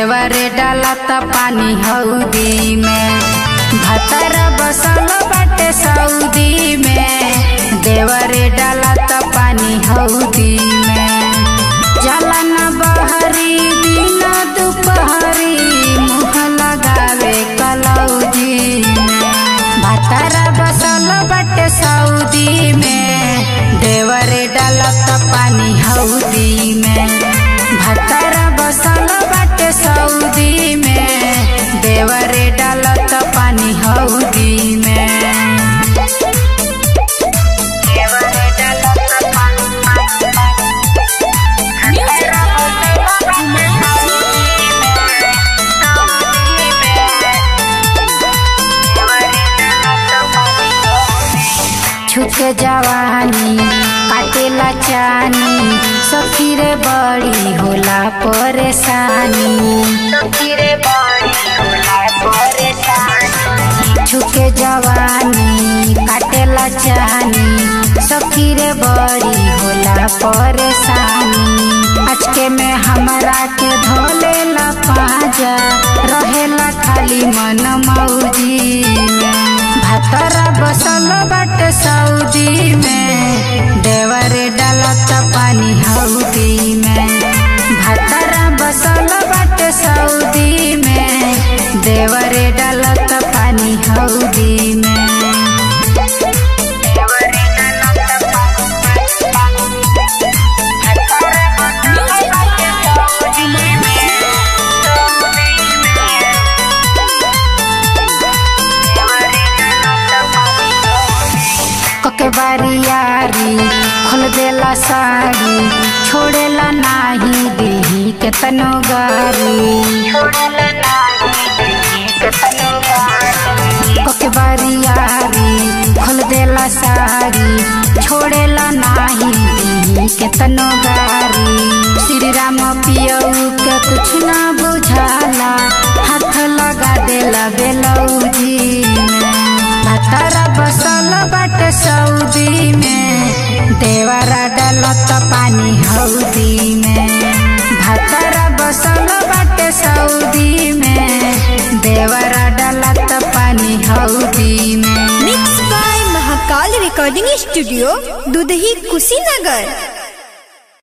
देवरे डालत पानी हौदी में भतर बसल बाटे सऊदी में देवरे डालत पानी हौदी में जलन बहरी दिन दुपहरी मुँह लगावे कलौजी में भतर बसल बाटे सऊदी में देवरे डालत पानी हौदी में भतर बसल बाटे सऊदी में देवरे डालत पानी हौदी में देवरे डालत पानी छुके जवानी काटेला चानी सखी रे बड़ी होला परेशानी सखी रे बड़ी होला परेशानी छुके जवानी काटेला चानी सखी रे बड़ी होला परेशानी अचके में हमरा के धोलेला पाजा रहेला खाली मन मौजी में भतरा बसल बट सऊदी में देवरे डालत पानी हौदी में भतरा बसल बट सऊदी में देवरे डालत पानी हौदी में देवरे डालत कके बारियारी खोल देला साड़ी छोड़ेला नाही देही केतनो गारी कके बारियारी खोल देला साड़ी छोड़ेला नाही देही केतनो गारी श्री राम पियऊ के कुछ ना बुझाला हाथ लगा देला बेलौजी में भतरा बसल बाटे सऊदी में देवरा डालत पानी हौदी में भतरा बसल बाटे सऊदी में देवरा डालत पानी हौदी में mix by Mahakal recording studio Dudhahi Kushinagar